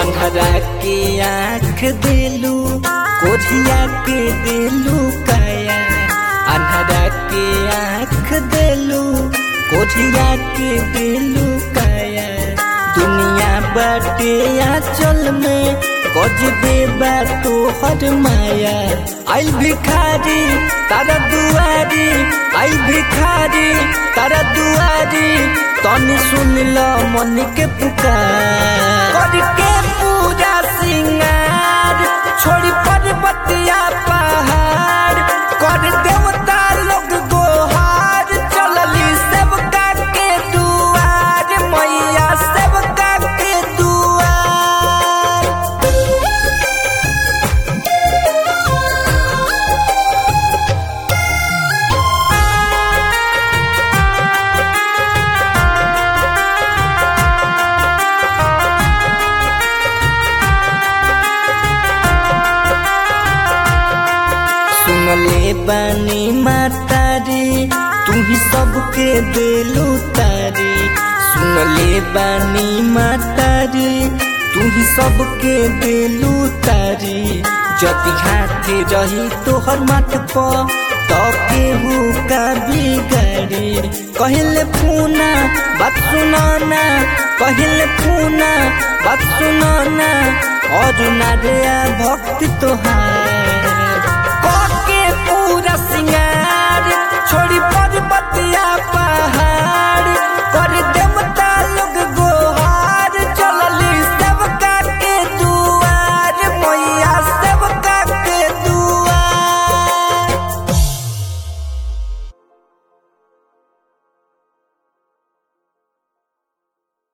अंधरा के आँख दिलू कोझिया के दिलू काया अंधरा के आँख दिलू कोझिया के दिलू काया दुनिया बाटे आंचल में गजबे बा तोहर माया आई भिखारी तारा दुआरी आई भिखारी तारा दुआरी तनी सुन ल मन के पुकार करके पूजा सिंगार छोड़ी पर्वतिया पहाड़ कर देवता लोग गोहार चलली सेवका के दुआर मैया सेवका के दुआर सुनले बानी मातारी तू ही सबके दिलू तारी सुनले बानी मातारी तू ही सबके दिलू तारी जति हाथे रही तोहर मत प तो केहू का बिगाड़ी कहले फूना बात सुनाना कहले फूना बात सुनाना और ना रे भक्ति तोहार